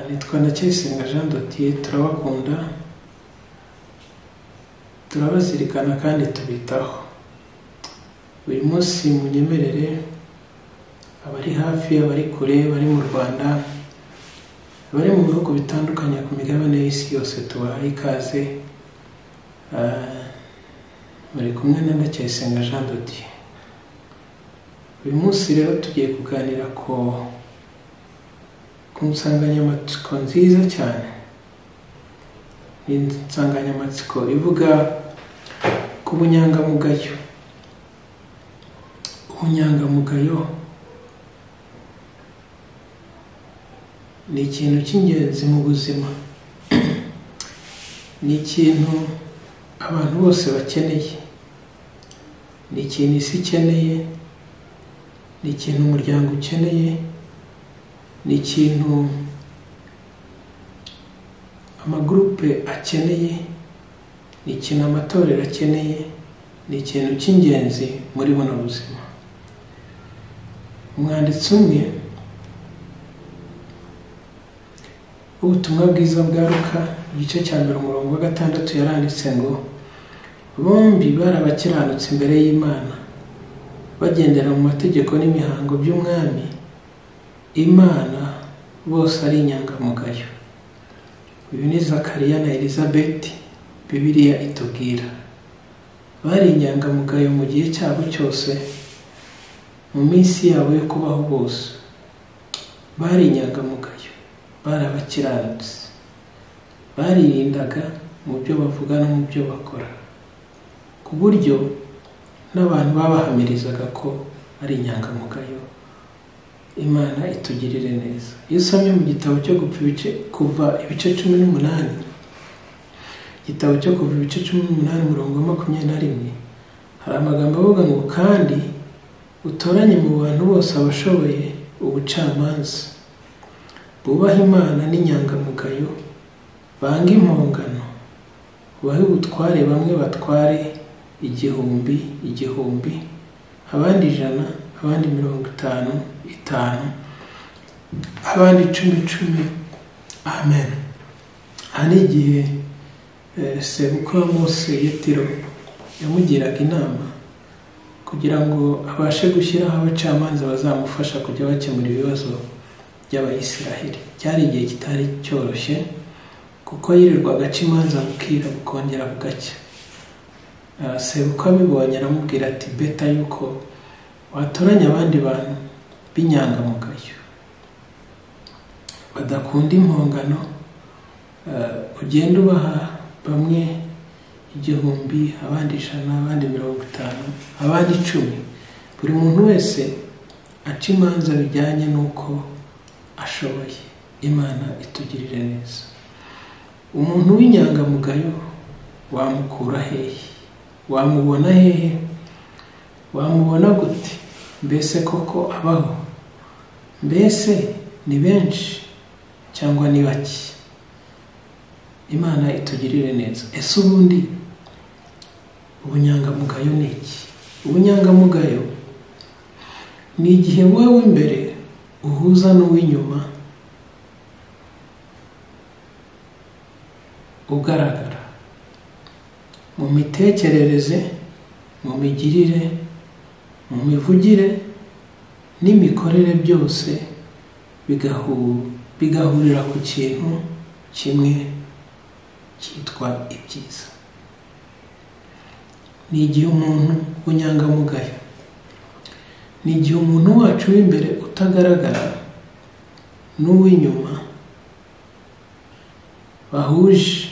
Banacyayisenga Jean de Dieu turabakunda turabazirikana kandi tubitaho uyu munsi munyemerere abari hafi abari kure bari mu Rwanda bari mu bihugu bitandukanye ku migabane y'isi yose tubahaye ikaze Ah, muri kumwe na Ndacyayisenga Jean de Dieu uyu munsi rero tugiye kuganira ko ku nsanganyamatsiko nziza cyane ni insanganyamatsiko ivuga ku bunyangamugayo ubunyangamugayo ni ikintu cy'ingenzi mu buzima ni ikintu abantu bose bakeneye ni ikintu isi ikeneye ni ikintu umuryango ukeneye ni ikintu amagurupe akeneye ni ikintu amatorero akeneye ni ikintu cy'ingenzi muri buno buzima umwanditsi umwe w'ubutumwa bwiza bwa Luka igice cya mbere umurongo wa gatandatu yaranditse ngo bombi bari abakiranutsi imbere y'imana bagendera mu mategeko n'imihango by'umwami imana bose ari inyangamugayo uyu ni zakariya na elizabeth bibiliya itubwira bari inyangamugayo mu gihe cyabo cyose mu minsi yabo yo kubaho bose bari inyangamugayo bari abakiranutsi baririndaga mu byo bavuga no mu byo bakora ku buryo n'abantu babahamirizaga ko ari inyangamugayo imana itugirire neza iyo usomye mu gitabo cyo gupfa ibice kuva ibice cumi n'umunani igitabo cyo kuva ibice cumi n'umunani umurongo wa makumyabiri na rimwe hari amagambo avuga ngo kandi utoranye mu bantu bose abashoboye ubucamanza bubaha imana n'inyangamugayo banga impongano bahe ubutware bamwe batware igihumbi igihumbi abandi ijana abandi mirongo itanu itanu abandi icumi icumi amen aha ni igihe eh, sebukwe wa mose yetiro yamugiraga inama kugira ngo abashe gushyiraho abacamanza bazamufasha kujya bakemura ibibazo by'abayisiraheli cyari igihe kitari cyoroshye kuko yirirwa agaca imanza bukira bukongera bugacya Ah, sebukwe abibonye aramubwira ati beta yuko watoranya abandi bantu b'inyangamugayo badakunda impongano ah, ugenda ubaha bamwe igihumbi abandi ijana abandi mirongo itanu abandi icumi buri muntu wese aca imanza bijyanye n'uko ashoboye imana itugirire neza umuntu w'inyangamugayo wamukura hehe wamubona hehe wamubona gute mbese koko abaho mbese ni benshi cyangwa ni bake imana itugirire neza ese ubundi ubunyangamugayo ni iki ubunyangamugayo ni igihe wowe w'imbere uhuza n'uw'inyuma ugaragara mu mitekerereze mu migirire mu mivugire n'imikorere byose bigahu- bigahurira ku kintu kimwe cyitwa ibyiza ni igihe umuntu w'inyangamugayo ni igihe umuntu wacu w'imbere utagaragara n'uw'inyuma bahuje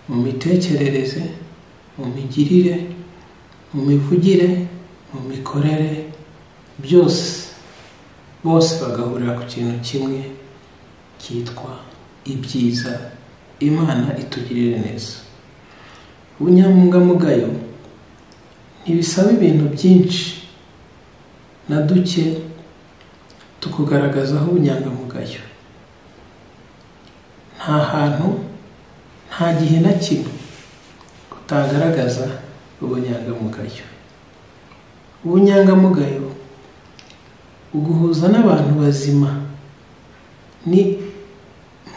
mu mitekerereze mu migirire mu mivugire mu mikorere byose bose bagahurira ku kintu kimwe cyitwa ibyiza imana itugirire neza ubunyangamugayo ntibisaba ibintu byinshi na duke tukugaragazaho ubunyangamugayo nta hantu nta gihe na kimwe utagaragaza ubunyangamugayo ubunyangamugayo uguhuza n'abantu bazima ni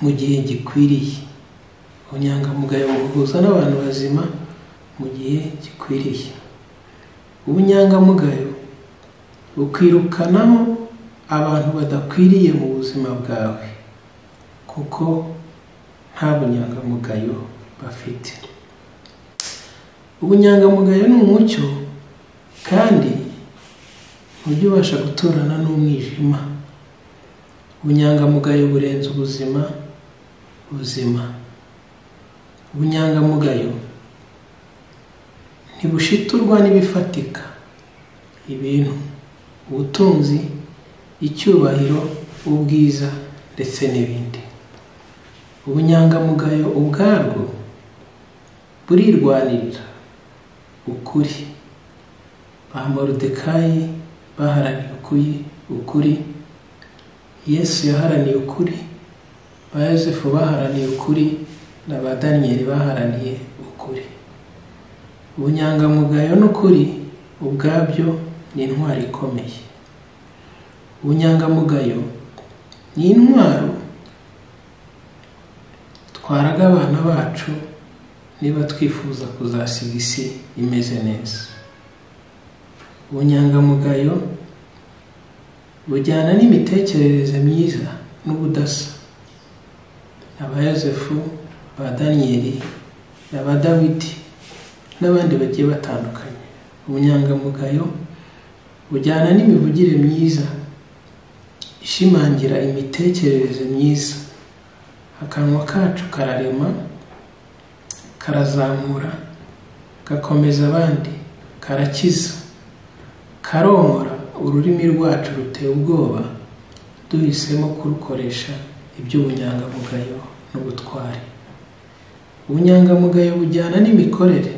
mu gihe gikwiriye ubunyangamugayo mu guhuza n'abantu bazima mu gihe gikwiriye ubunyangamugayo bukwirukanaho abantu badakwiriye mu buzima bwawe kuko nta bunyangamugayo bafite ubunyangamugayo ni umucyo kandi ntujya ubasha guturana n'umwijima ubunyangamugayo burenze ubuzima buzima ubunyangamugayo ntibushiturwa n'ibifatika ibintu ubutunzi icyubahiro ubwiza ndetse n'ibindi ubunyangamugayo ubwarwo burirwanirira ukuri ba moridekayi baharaniye ukuri ukuri yesu yaharaniye ukuri ba yosefu baharaniye ukuri na ba daniyeli baharaniye ukuri ubunyangamugayo n'ukuri ubwabyo ni intwaro ikomeye ubunyangamugayo ni intwaro twaraga abana bacu niba twifuza kuzasiga isi imeze neza ubunyangamugayo bujyana n'imitekerereze myiza n'ubudasa abayosefu ba daniyeli aba dawidi n'abandi bagiye batandukanye ubunyangamugayo bujyana n'imivugire myiza ishimangira imitekerereze myiza akanwa kacu kararema karazamura gakomeza abandi karakiza karomora ururimi rwacu ruteye ubwoba duhisemo kurukoresha iby'ubunyangamugayo n'ubutwari ubunyangamugayo bujyana n'imikorere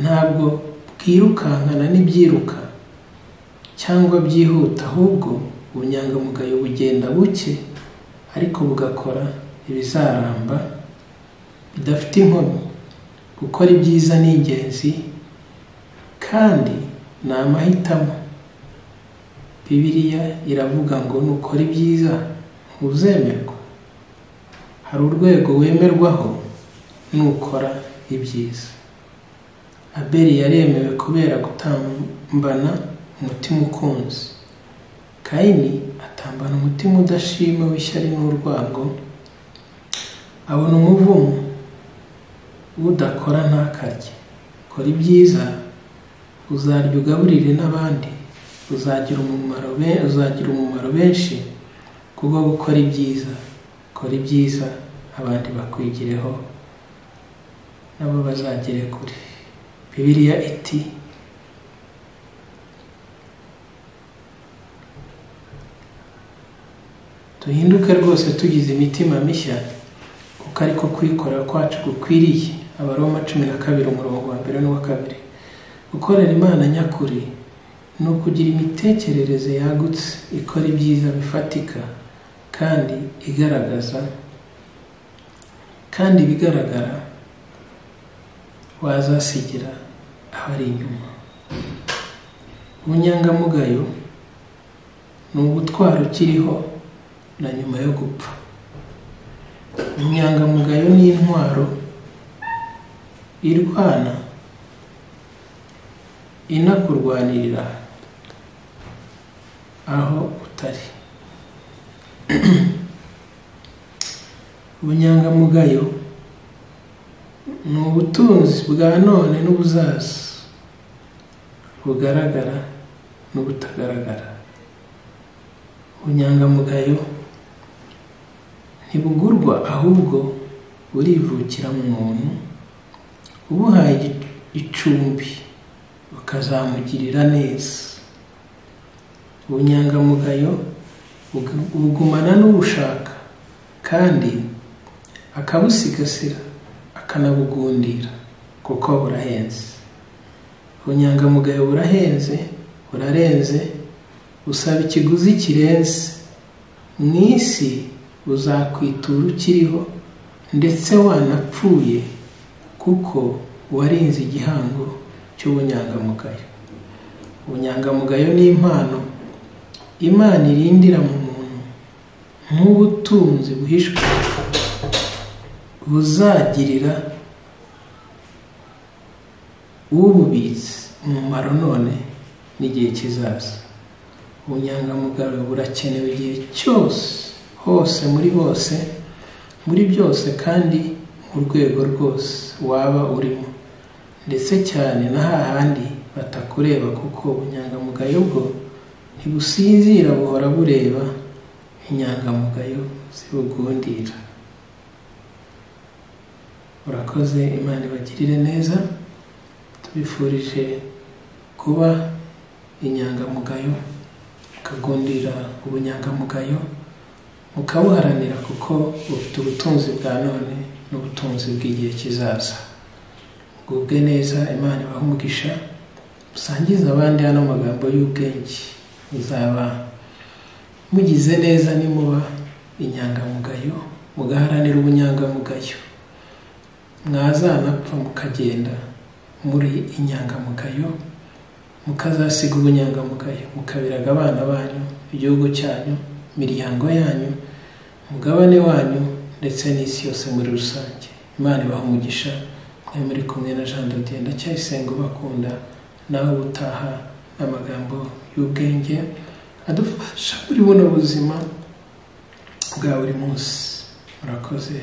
ntabwo bwirukankana n'ibyiruka cyangwa byihuta ahubwo ubunyangamugayo bugenda buke ariko bugakora ibizaramba bidafite inkomyi gukora ibyiza ni ingenzi kandi ni amahitamo bibiriya iravuga ngo nukora ibyiza ntuzemerwa hari urwego wemerwaho nukora ibyiza abeli yaremewe kubera gutambana umutima ukunze kayini atambana umutima udashima w'ishyari n'urwango abona umuvumo udakora ntakarye kora ibyiza uzarya ugaburire n'abandi uzagira umumaro uzagira umumaro benshi kuko gukora ibyiza kora ibyiza abandi bakwigireho nabo bazagere kure bibiliya iti duhinduke rwose tugize imitima mishya kuko ariko kwikorera kwacu gukwiriye abaroma cumi na kabiri umurongo wa mbere n'uwa kabiri gukorera imana nyakuri ni ukugira imitekerereze yagutse ikora ibyiza bifatika kandi igaragaza kandi ibigaragara wazasigira abari inyuma ubunyangamugayo ni ubutwaro ukiriho na nyuma yo gupfa ubunyangamugayo ni intwaro irwana inakurwanirira aho utari ubunyangamugayo ni ubutunzi bwa none n'ubuzaza bugaragara n'ubutagaragara ubunyangamugayo ntibugurwa ahubwo burivukira mu muntu ubuhaye icumbi ukazamugirira neza ubunyangamugayo bugumana n'ubushaka kandi akabusigasira akanabugundira kuko burahenze ubunyangamugayo burahenze burarenze busaba ikiguzi kirenze mu isi uzakwitura ukiriho ndetse wanapfuye kuko warinze igihango cy'ubunyangamugayo ubunyangamugayo ni impano imana irindira mu muntu nk'ubutunzi buhishwe buzagirira ububitse umumaro none n'igihe kizaza ubunyangamugayo burakenewe igihe cyose hose muri bose muri byose kandi mu rwego rwose waba urimo ndetse cyane na hahandi batakureba kuko ubunyangamugayo bwo ntibusinzira buhora bureba inyangamugayo zibugundira urakoze imana ibagirire neza tubifurije kuba inyangamugayo mukagundira ubunyangamugayo mukabuharanira kuko bufite ubutunzi bwa none n'ubutunzi bw'igihe kizaza bwubwe neza imana ibaha umugisha musangize abandi hano magambo y'ubwenge muzaba mugize neza nimuba inyangamugayo mugaharanira ubunyangamugayo mwazanapfa mukagenda muri inyangamugayo mukazasiga ubunyangamugayo mukabiraga abana banyu igihugu cyanyu imiryango yanyu umugabane wanyu ndetse n'isi yose muri rusange imana ibaha umugisha mwe muri kumwe na jean dodienne ndacyayisenga ubakunda nawe utaha n'amagambo y'ubwenge adufasha muri buno buzima bwa buri munsi murakoze